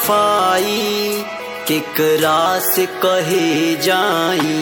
बेवफाई केकरा से कहे जाई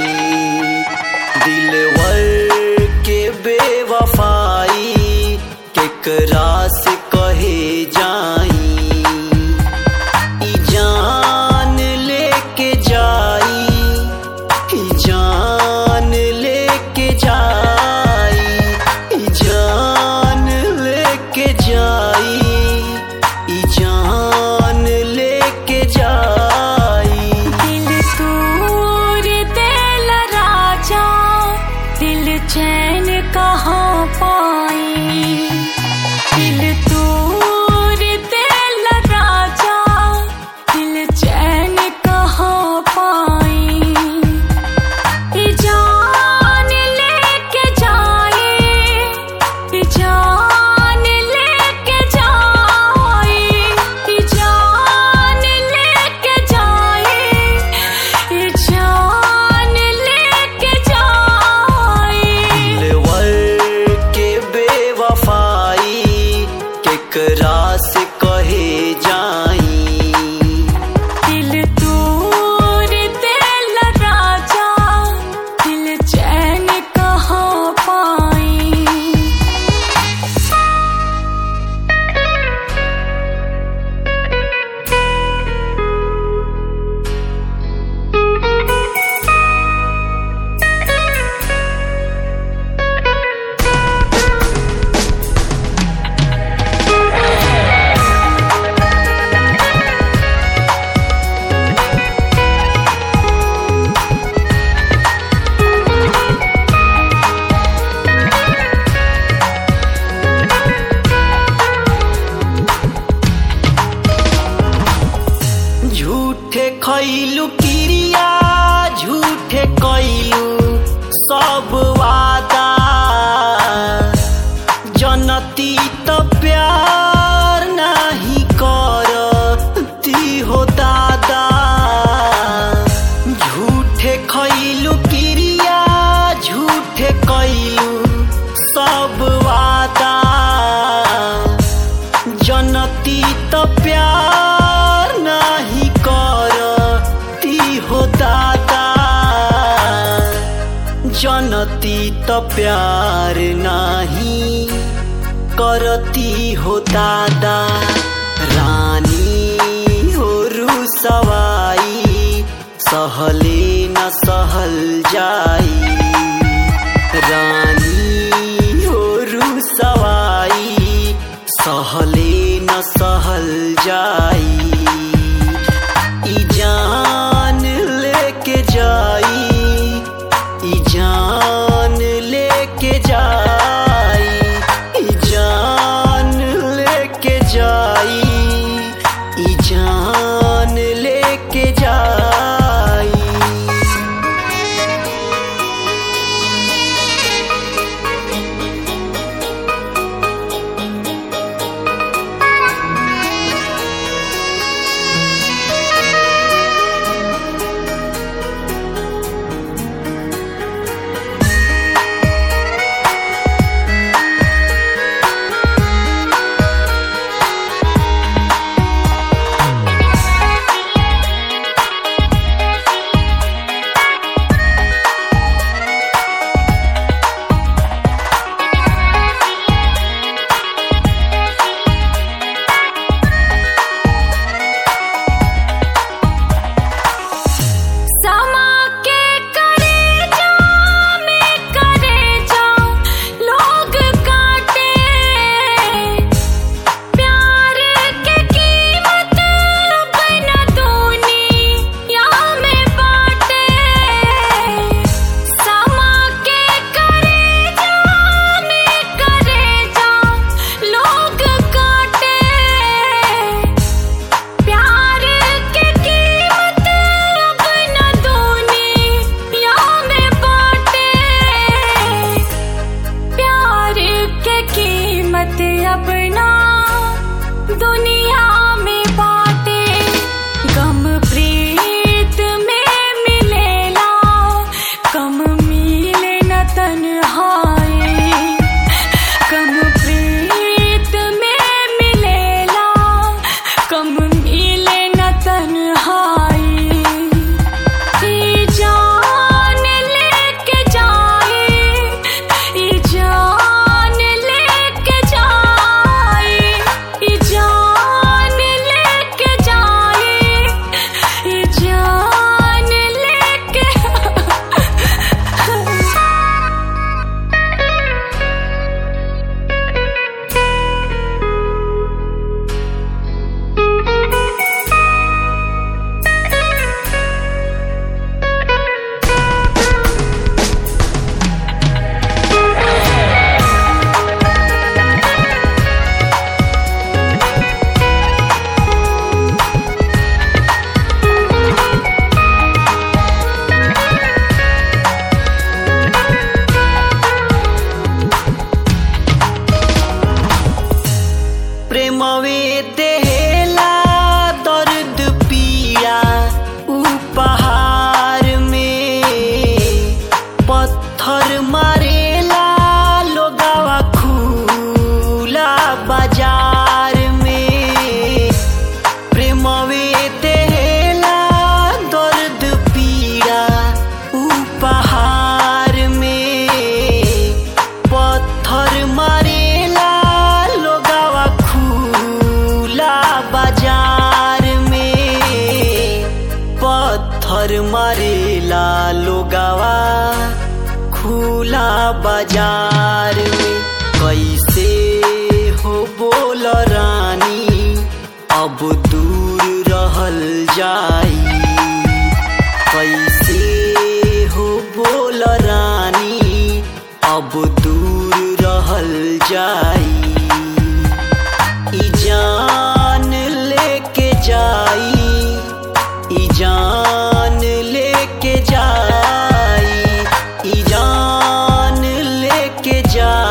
दिलवर के बेवफाई केकरा से कहे जाई ई जान लेके जाई ई जान लेके जाई ई जान लेके जाई ई जान लेके जाई दिल तूर दिल राजा दिल चैन कहाँ पाई दिल तूर दिल राजा दिल चैन कहाँ पाई ई जान लेके जाए ई जान लेके जाए ई जान लेके जाए ई जान लेके जाए दिलवर के बेवफाई केकरा से कहे जाई दिल तूर दिल राजा दिल चैन कहाँ पाई झूठे खैलू क्रिया झूठे कैलू सब वादा जनती त प्यार नाही करती हो दादा झूठे खैलू क्रिया झूठे कैलू सब वादा जनती त प्यार नाही करती हो दादा जनती त प्यार नाही करती हो दादा रानी हो रुसवाई सहले न सहल जाई रानी हो रुसवाई सहले न सहल जाई ई जान लेके जाई ई जान लेके जाई ई जान लेके जाई ई जान लेके जाई प्रेमवे देला दर्द पीड़ा उपहार में पत्थर मारेला लोगावा खुला बाजार में प्रेमवे देला दर्द पीड़ा उपहार में पत्थर मारेला लोगावा खुला बाजार में पत्थर मारेला लोगावा खुला बाजार में कैसे हो बोल रानी अब दूर रहल जाई कैसे हो बोल रानी अब दूर रहल जाई ई जान लेके जाई ई जान लेके जाई ई जान लेके जाई